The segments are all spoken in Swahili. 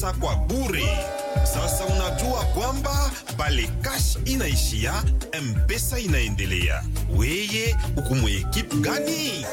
pesa kwa bure. Sasa unajua kwamba bale cash inaishia, mpesa inaendelea. Weye uko mwekipe gani?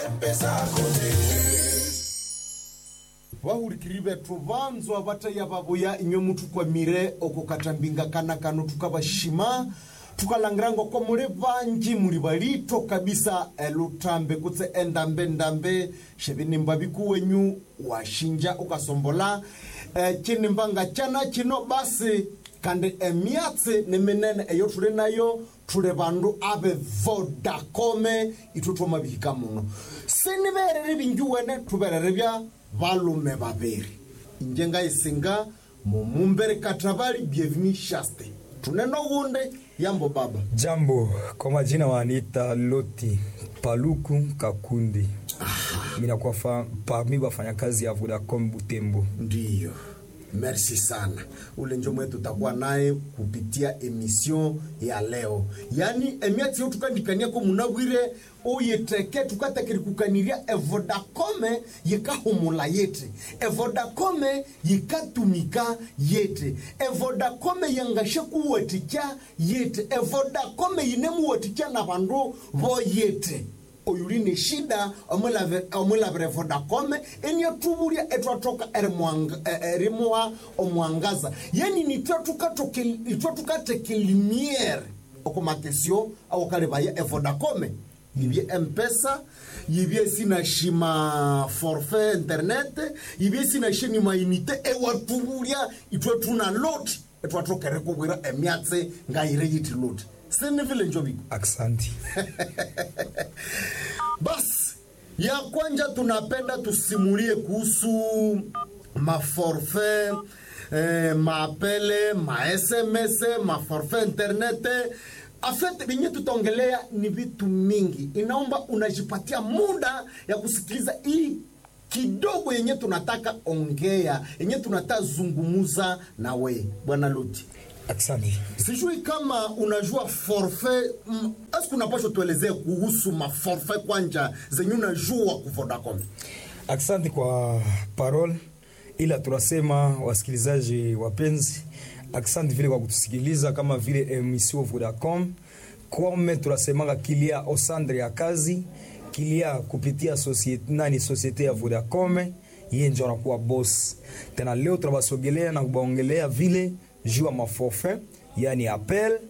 vahurikiri vethu vanzwa vataiya vavoya inywe muthu kwamire okukatambinga kana kano tukavashima tukalangirangwa kwa muli vanji muli valito kabisa elutambe kutse endambe-ndambe xevinimba viku wenyu washinja ukasombola e, cinimbanga cana cino basi kandi emyatsi ni minene eyo tuli nayo tuli vandu ave vodacome ithu twomavihika muno siniverere vingi wene tuverere vya valume vaviri injenga isinga mumumbere katavali bienveni shaste tuneno gunde yambo baba Jambo, kwa majina wanita Loti Paluku Kakundi. Minakuwa fa- parmi wafanyakazi ya Vodacom Butembo. ndiyo merci sana ule njo mwe tutakuwa naye kupitia emission ya leo yani emiatsi yo tukandikaniako munawire uyiteke tukatekeri kukaniria evodacome yikahumula yete evodacome yikatumika yete evodacome yangashe kuwatikya yete evodacome yinemuwatikya na vandu vo yete oyuli ni shida omulavire vodacome eniatuvulya etwatoka erimuha omwangaza yani nitwe tukateke limiere okumakesio awokalivaya evodacome yivye mpesa yivye sinashima forfait internet yivye sinashini mainite ewatuvulya itwe tuna loti etwatokere kuvwira emyatse ngayire yiti loti sinivile njoviko Aksanti. basi ya kwanja tunapenda tusimulie kuhusu maforfait eh, maapele masms maforfait internet afete vinye tutaongelea ni vitu mingi inaomba unajipatia muda ya kusikiliza hii kidogo yenye tunataka ongea yenye tunataka zungumuza na we bwana luti Aksanti. sijui kama unajua forfait mm, eske unapasha tuelezee kuhusu maforfait kwanja zenye unajua ku Vodacom Aksanti kwa parole, ila tunasema wasikilizaji wapenzi, aksanti vile kwa kutusikiliza kama vile emission Vodacom kome tunasemanga kilia osandre ya kazi kilia kupitia societe, nani societe ya Vodacom yeye ndio anakuwa boss. Tena leo tunabasogelea na kubaongelea vile juu ya maforfait, yani appel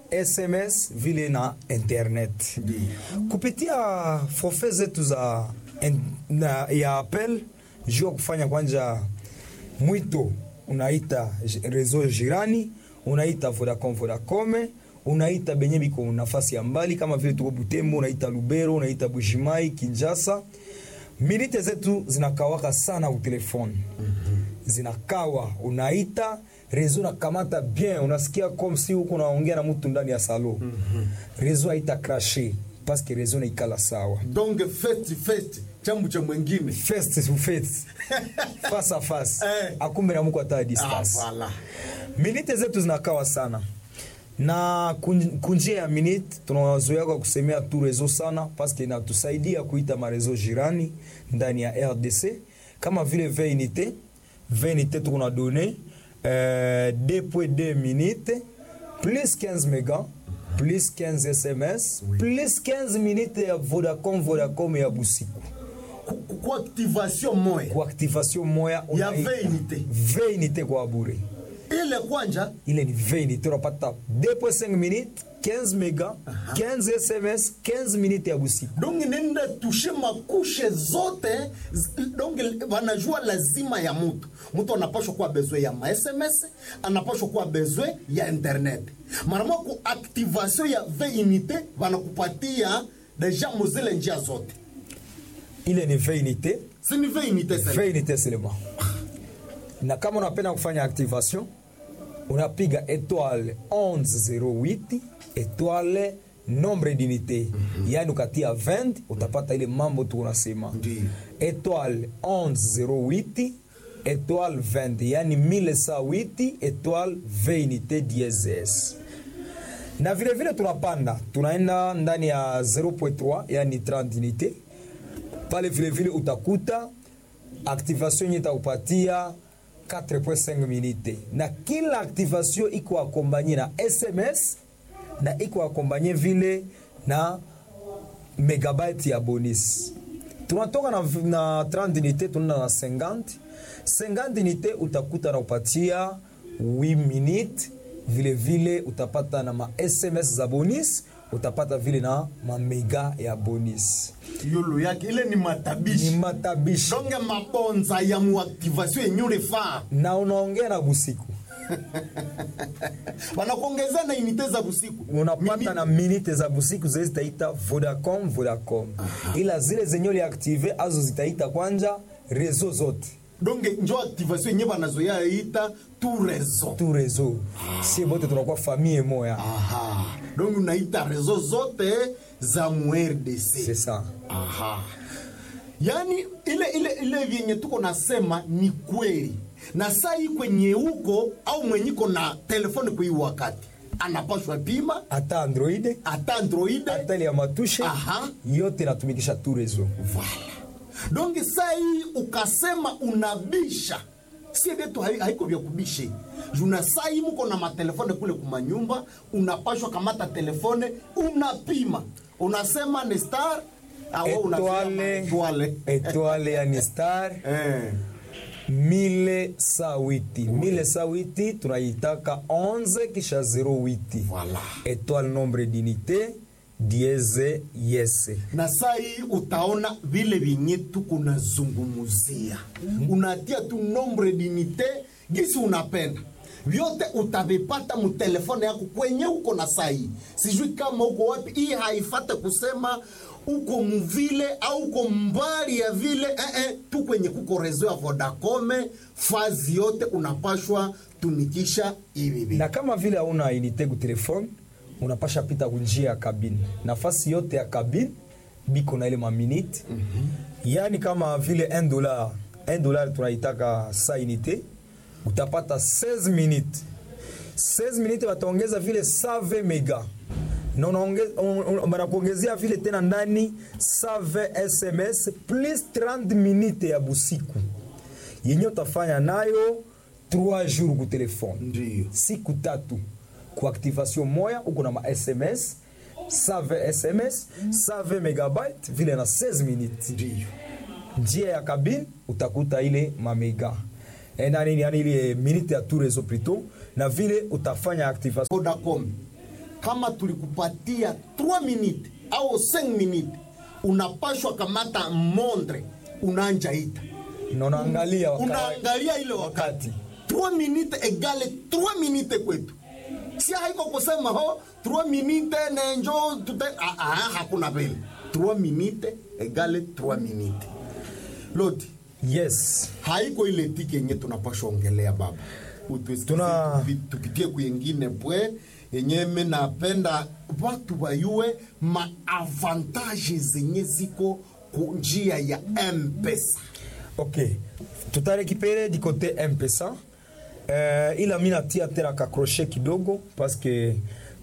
SMS vile na internet kupitia forfait zetu za en, na, ya appel juu ya kufanya kwanja mwito unaita j- reseau jirani unaita Vodacom Vodacom unaita benye biko nafasi ya mbali kama vile tuko Butembo unaita Lubero unaita Bujimai Kinshasa minite zetu zinakawaka sana ku telefone zinakawa unaita rezo nakamata bien unasikia comme si huko unaongea na mtu ndani ya salo rezo haita crashe paske rezo naikala sawa donc festi festi chambu cha mwengine face to face face à face Eh. akumbe na muko hata a ah, distance voilà. minite zetu zinakawa sana na kun- kunjia ya minute tunawazoea kwa kusemea tu rezo sana paske inatusaidia kuita marezo jirani ndani ya rdc kama vile veinite veinite tukuna done euh, 2.2 minute plus 15 mega plus 15 sms plus 15 minute ya vodacom vodacom ya busiku Ku- ku- ku activation moya kwa activation moya Ya unaita- veinite. veinite kwa bure ile kwanja ile ni veinite unapata 2.5 minutes 15 mega 15 sms 15 minutes ya busiku donc nenda tushe makushe zote z- donc wanajua lazima ya mutu mutu anapashwa kuwa bezwe ya ma sms anapashwa kuwa bezwe ya internet marama ku activation ya veinite wanakupatia deja muzile njia zote ile ni veinite sini veinite sasa veinite seulement na kama unapenda kufanya activation unapiga étoile 1108 étoile nombre d'unité yani ukatia 20 utapata ile mambo tu unasema Ndiyo. étoile 1108 étoile 20 yani 1108 étoile 20 unité diezes na vile vile tunapanda tunaenda ndani ya 0.3 yani 30 unité pale vile vile utakuta activation yenye itakupatia 4.5 minute na kila activation iko akombanye na sms na iko akombanye vile na megabyte ya bonus tunatoka na, na 30 unité tunaenda na 50 50 unité utakuta na upatia 8 minute vile vile utapata na ma sms za bonus utapata vile na mamega ya bonus yolo yake ile ni ni matabishi matabishi donge mabonza ya muaktivation yenye ulifaa na unaongea na busiku wanakuongezea na inite za busiku unapata Mimi- na minite za busiku zile zitaita vodacom vodacom ila zile zenye uliaktive azo zitaita kwanja rezo zote donge njo activation yenye banazoya ita tu rezo tu rezo sie bote tunakuwa famille moya aha donge unaita rezo zote za mu c'est rdc ça aha yaani ile ile ile vyenye tuko nasema ni kweli na saa hii kwenye huko au mwenyiko na telefoni kwa hii wakati anapashwa pima hata android hata android hata ile ya matushe Aha. yote natumikisha tu rezo Voilà. donc saa hii ukasema unabisha sie vyetu hai- haiko vya kubishe juna saa hii muko na matelefone kule kumanyumba unapashwa kamata telefone unapima unasema ni star awo unasema Etoile. etoile. etoile yani star Eh. mile sa witi mile sa witi tunaitaka 11 kisha 08 Voilà. etoile nombre d'unité dieze yese na saa hii utaona vile vyenye tuko nazungumuzia unatia tu nombre dinite gisi unapenda vyote utavipata mutelefone yako kwenye uko na saa hii sijui kama uko wapi hii haifate kusema uko muvile au uko mbali ya vile eh, eh, tu kwenye kuko rezo ya vodacome fazi yote unapashwa tumikisha hivi vitu. na kama vile hauna unité ku telefone unapasha pita kunjia ya kabine nafasi yote ya kabine biko na ile maminute mm-hmm. yaani kama vile 1 dollar 1 dollar tunaitaka sa unité utapata 16 minute 16 minute wataongeza vile 120 mega na unaonge- un- un- wanakuongezea vile tena ndani 120 sms plus 30 minute ya busiku yenye utafanya nayo 3 jours ku telefone Ndiyo. siku tatu ku activation moya uko na ma sms save sms save megabyte vile na 16 minutes Ndiyo. njia ya kabine utakuta ile mamega Eh, nani yani ile minute ya tout réseau plutôt na vile utafanya activation Vodacom kama tulikupatia 3 minute au 5 minute unapashwa kamata mondre unaanja ita na unaangalia wakati unaangalia ile wakati 3 minute egale 3 minute kwetu si haiko kusema ho 3 minute nenjo tute ah, ah, hakuna vile 3 minute egale 3 minute loti yes haiko ile tiki yenye tunapashwa ongelea baba Utusikize Tuna- tupi- tupitie kuyengine pwe yenye me napenda watu wayue maavantaje zenye ziko ku njia ya mpesa ok tutarekipere du côté mpesa uh, ila mi natia tena kakroshe kidogo paske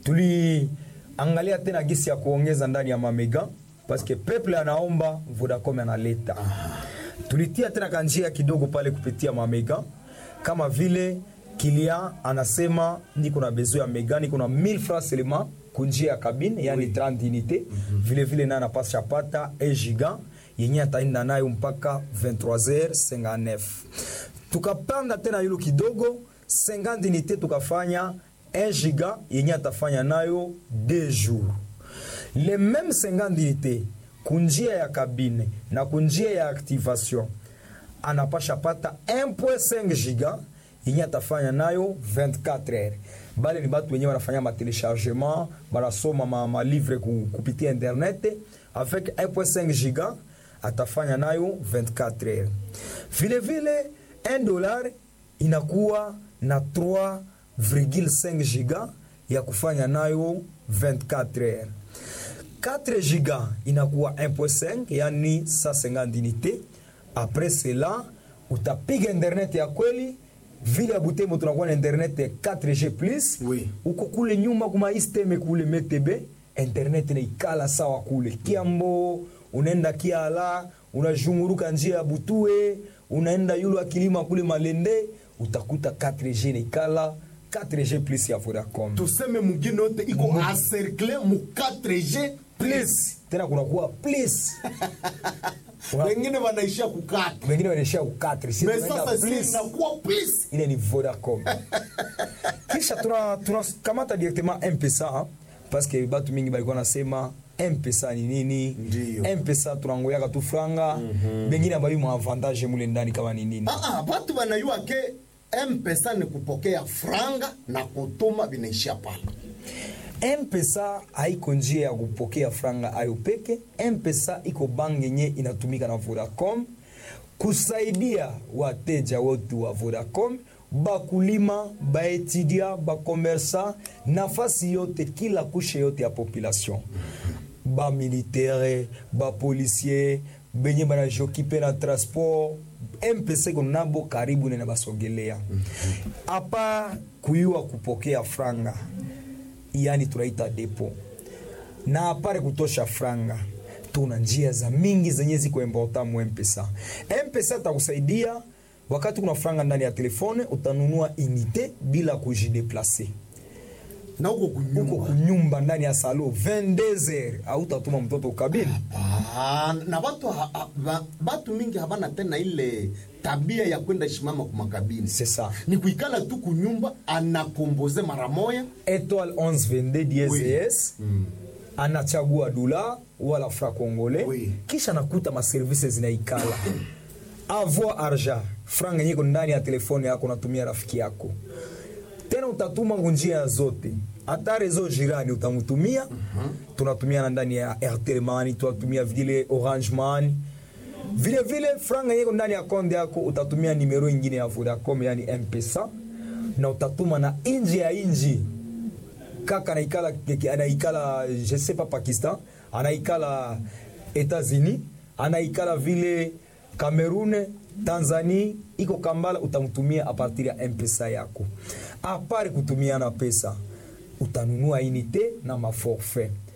tuliangalia tena gisi ya kuongeza ndani ya mamega paske peple anaomba vodacom analeta tulitia tena kanjia kidogo pale kupitia mamega kama vile kilia anasema niko na bezo ya mega niko na 1000 francs seulement kunjia ya kabine yani 30 unité vile vile naye anapasha pata 1 giga yenye ataenda nayo mpaka 23h59 tukapanda tena yulu kidogo 50 unité tukafanya 1 giga yenye atafanya nayo 2 jours le même 50 unité kunjia ya kabine na kunjia ya activation anapasha pata 1.5 giga yenye atafanya nayo 24 heures bale ni batu wenye wanafanya matelechargement banasoma ma, ma livre ku, kupitia internet avec 1.5 giga atafanya nayo 24 heures vile vile 1 dollar inakuwa na 3,5 giga ya kufanya nayo 24 heures 4 giga inakuwa 1.5 yani 150 unité après cela utapiga internet ya kweli vile ya butembo tunakuwa na internet ya 4g plus Oui. uko kule nyuma kuma isteme kule metebe internet naikala sawa kule kiambo unaenda kiala unazhunguruka njia ya butue unaenda yulu akilima kule malende utakuta 4G naikala 4G plus ya Vodacom tuseme mugine yote iko encercle mu 4G plus tena kunakuwa plus Una- wengine wanaishia kukata wengine wanaishia ku 4 si me tunaenda sasa si plus inakuwa plus ile ni Vodacom kisha tuna tunakamata directement M-Pesa parce que batu mingi balikuwa nasema M-Pesa ni nini Ndiyo. M-Pesa tunangoyaka tu franga bengine abayi mu avantage mule ndani kama ni nini Ah, ah, batu banayua ke mpesa ni kupokea franga na kutuma vinaishia pale M-Pesa haiko njia ya kupokea franga ayo peke. M-Pesa iko bangi yenye inatumika na Vodacom kusaidia wateja wote wa Vodacom, bakulima, baetudia, bakomersa, nafasi yote, kila kushe yote ya population, bamilitere, bapolisier, benye banajokipe na transport mpesa iko nabo karibu nena basogelea apa kuyua kupokea franga yani tunaita depo na apare kutosha franga tuna njia za mingi zenye ziko important mu mpesa mpesa takusaidia wakati kuna franga ndani ya telefone utanunua unité bila kujideplace na huko uko kunyumba kunyumba ndani ya salo 22h autatuma mtoto ukabili Ah, na batu, ha, ha, ba, batu mingi habana tena ile tabia ya kwenda shimama kumakabini c'est ça ni kuikala tu kunyumba anakomboze mara moya étoile 11 22 dièse Oui. yes anachagua dola wala fra congolais Oui. kisha nakuta maservice zinaikala avoir argent franga nyiko ndani ya telefone yako natumia rafiki yako tena utatuma ngunjia zote hata rezo jirani utamtumia tunatumia na ndani ya airtel money tunatumia vile orange money vile vile franga yeko ndani ya konde yako utatumia nimero ingine ya vodacom yani mpesa na utatuma na inji ya inji kaka anaikala anaikala je sais pas pakistan anaikala etats-unis anaikala vile cameroun tanzanie iko kambala utamtumia a partir ya mpesa yako apare kutumiana pesa utanunua unité na maforfait